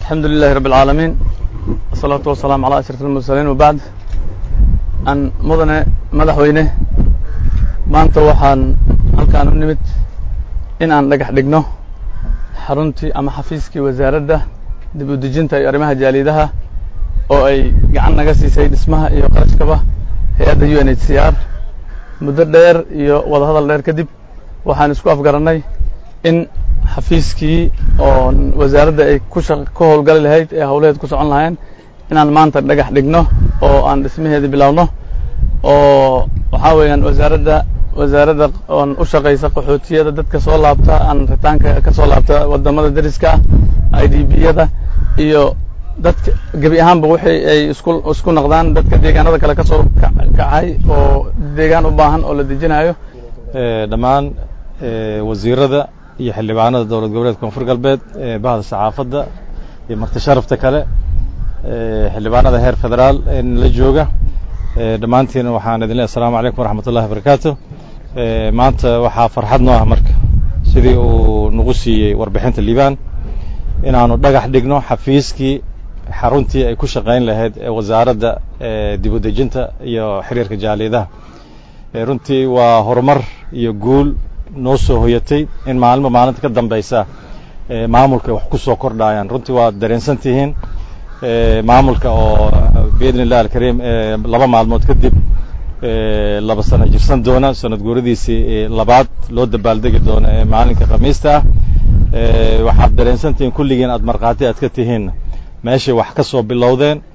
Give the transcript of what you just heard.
alxamdu lilahi rabb alcaalamiin wasalaatu wasalaamu calaa ashraf almursaliin wabacd an mudane madaxweyne maanta waxaan halkaan u nimid in aan dhagax dhigno xaruntii ama xafiiskii wasaaradda dib u dejinta iyo arrimaha jaalidaha oo ay gacan naga siisay dhismaha iyo qarashkaba hay-adda u n h c r muddo dheer iyo wadahadal dheer kadib waxaan isku afgarannay in xafiiskii oo wasaaradda ay ku shaq ka howlgali lahayd ee howlaheed ku socon lahayn inaan maanta dhagax dhigno oo aan dhismaheedii bilowno oo waxaa weeyaan wasaaradda wasaaradda oon u shaqaysa qaxootiyada dadka soo laabta aan ritaanka ka soo laabta waddamada deriska ah i d b yada iyo dadka gebi ahaanba wixii ay isku isku noqdaan dadka deegaanada kale ka soo kacay oo deegaan u baahan oo la dejinayo dhammaan wasiirada iyo xildhibaanada dowlad goboleedka koonfur galbeed bahda saxaafadda iyo marti sharafta kale xildhibaanada heer federaal la jooga dhammaantiin waxaan idin leey assalaamu calaykum waraxmat ullahi wabarakaatu maanta waxaa farxad noo ah marka sidii uu nagu siiyey warbixinta liibaan inaanu dhagax dhigno xafiiskii xaruntii ay ku shaqayn lahayd ee wasaaradda dib u dejinta iyo xiriirka jaaliyadaha runtii waa horumar iyo guul noo soo hoyatay in maalinba maalinta ka dambaysa maamulka wax ku soo kordhaayaan runtii waa dareensan tihiin maamulka oo biidn illah alkariim laba maalmood kadib laba sano jirsan doona sanad guuradiisii labaad loo dabaaldegi doono ee maalinka khamiista ah waxaad dareensan tihiin kulligiin aad markhaati aad ka tihiin meeshay wax ka soo bilowdeen